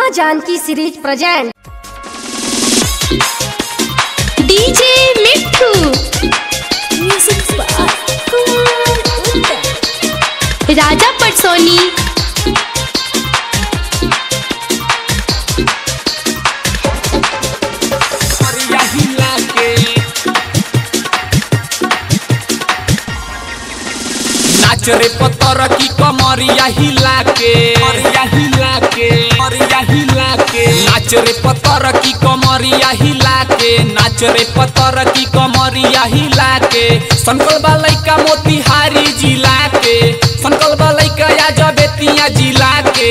माँ Janaki series present DJ मिट्ठू राजा पटसोनी कमरिया हिला के नाच रे पत्थर की कमरिया हिला के कमरिया हिला के कमरिया हिला के नाच रे पत्थर की कमरिया हिला के नाच रे पत्थर की कमरिया हिला के संकल्प लइका मोतिहारी जिला के संकल्प लइका याजबेतिया जिला के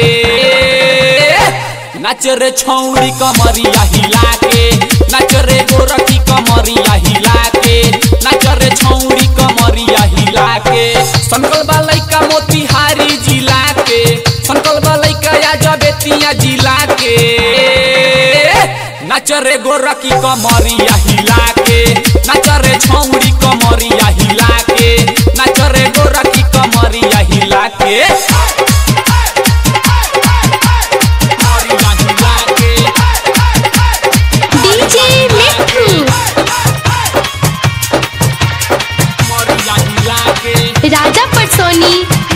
नाच रे छौड़ी कमरिया हिला के नाच रे गोरखी कमरिया हिला के नाच रे छौड़ी कमरिया हिला के संकल्प लइका मोतिहारी जिला के संकल्प लइका याजबेतिया जिला के नाच रे गोरखी कमरिया हिला के नाच रे छौड़ी कमरिया हिला के नाच रे गोरखी कमरिया हिला के कमरिया हिला के डीजे मिट्ठू कमरिया हिला के राजा पटसोनी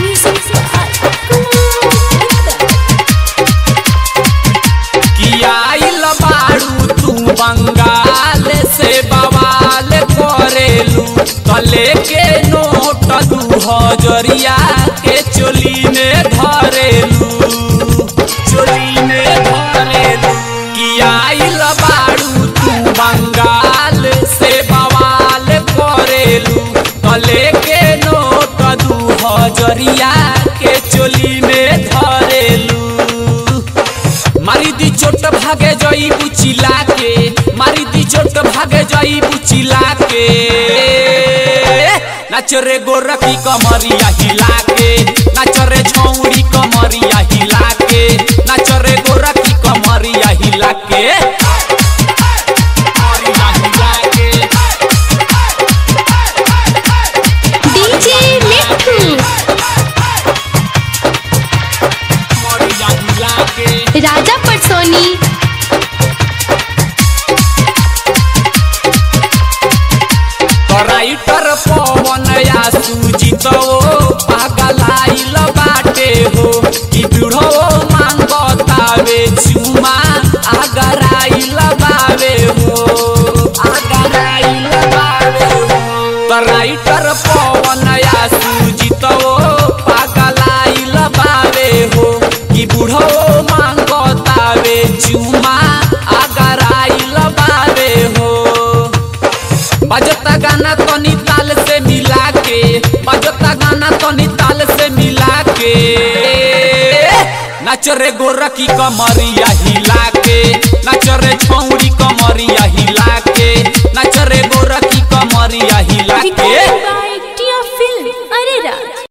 किया आइल बारू तू बंगाल से बवाल करेलू तले के नोट दू हजरिया के चोली में धरेलू चोली में धरेलू किया आइल बारू तू बंगाल से बवाल करेलू तले के नोट दू हजरिया के चोली में धरेलू मारी दी चोट भागे जई बुचिला के मारी दी चोट भागे जई बुचिला के नाच रे गोरखी कमरिया हिला के नाच रे छौड़ी कमरिया हिला के नाच रे गोरखी कमरिया हिला के कमरिया हिला के डीजे मिट्ठू कमरिया हिला के राजा पटसोनी राइटर पवन या सुजित पागलाइल बाटे हो कि बुढ़ो मांगतावे चुमा आगराइल बावे हो आगराइल बावे हो राइटर पवन या सुजित पागलाइल बावे हो कि बुढ़ो मांगतावे चुमा आगराइल बावे हो बजता गाना तनी ताल से मिला के बजता गाना तनी ताल से मिला के नाच रे गोरखी कमरिया हिला के नाच रे छौड़ी कमरिया